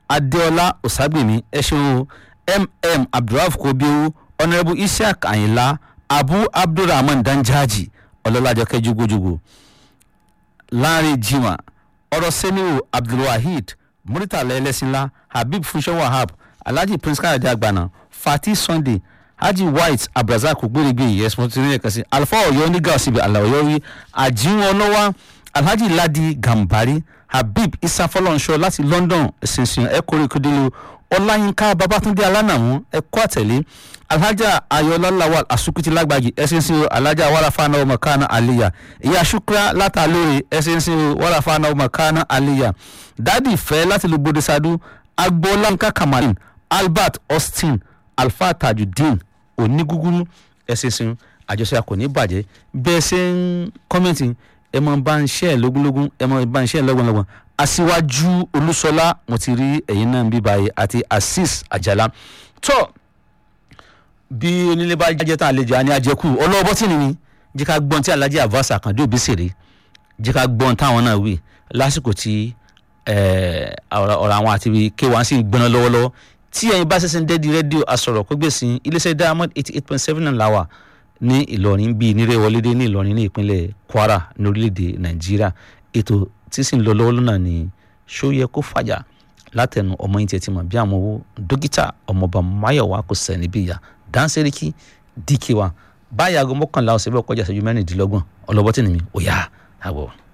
adéọlá ọ̀ságbèmí ẹ ṣeun o mm abdulrahman kobiewu honourable isiaq ayinla abu abdulrahman danjaji ọlọ́lájọkẹ́ jugojugo láàrin jimá ọ̀rọ̀ sẹ́niwò abdulwaheed muritala ẹlẹ́sìnlá habib funṣẹ́ wahab alhaji prince káyọ̀dé àgbàna fatih sunday haji white abdulrasaq gbèrègbè yẹsùn tí ní ẹ̀ka sí alfa ọ̀yọ́ nígà ọ̀sibẹ̀ aláwọ̀yọ́ rí àjíwọ̀n ọlọ́wà alhaji ladi gambari habib isa fọlọ́nṣọ́ láti london ṣinṣin ẹ̀kọ́rẹ́ kúndínlẹ̀ ọláyínká babatunde alánàmú ẹ̀kọ́ àtẹ̀lé alhaja ayọ̀lá lawal asukuti lágbàjì ẹ̀ṣinṣin alhaja wàràfàànà ọmọkànà aliya ìyá shukra látàlóore ẹ̀ṣinṣin wàràfàànà ọmọkànà aliya dádì fẹ́ láti lu bodisadu agboolanka kamalin albert austin alfa tajudeen onígúgúrú ẹ̀ṣinṣin àjọṣe kò ní bàjẹ́ bẹ́ẹ̀ ṣe ń kọ́mẹ́ntì ẹ máa bá ń ṣe ẹ lógúnlógún ẹ máa bá ń ṣe ẹ lọ́gbọ̀nlọ́gbọ̀n aṣíwájú olúṣọlá mo ti rí ẹ̀yin náà ń bí báyìí àti azeez àjàlá tó bí onílé bá jẹ́ tán àlejò àní àjẹkù ọlọ́wọ́ bọ́tìnì ni jẹ́ ká gbọ́n tí alhaji avas àkàndé òbí sèré jẹ́ ká gbọ́n táwọn náà wí lásìkò tí ọ̀rọ̀ àwọn àti k1 sì ń gbóná lọ́wọ́lọ́wọ́ tí ẹ̀yin bá ṣẹ̀ṣẹ̀ ń dẹ́di rédíò asọ̀rọ̀ kó gbèsè iléeṣẹ́ diamond eighty eight point seven náà láwà ní ìlọrin bíi nírèwọlédé ní ìlọrin ní ìpínlẹ̀ kwara ní orílẹ̀-èdè nàìjíríà ètò tí sì ń lọ lọ́wọ́ lọ́nà ní ṣóyẹ kó fàjà látẹnu ọmọ yín tiẹ̀ ti mọ̀ bí àwọn owó dókítà ọmọọba máyọ̀wá kò sẹ́ níbí ìyá dáńsẹ́ríkì dk wa báyà aago mọ́kànlá ọ̀sẹ̀ bẹ́ẹ̀ kọjá ìṣẹ́jú mẹ́rìndínlọ́gbọ̀n ọlọ́bọ́tì nìmi ò yá àbọ̀.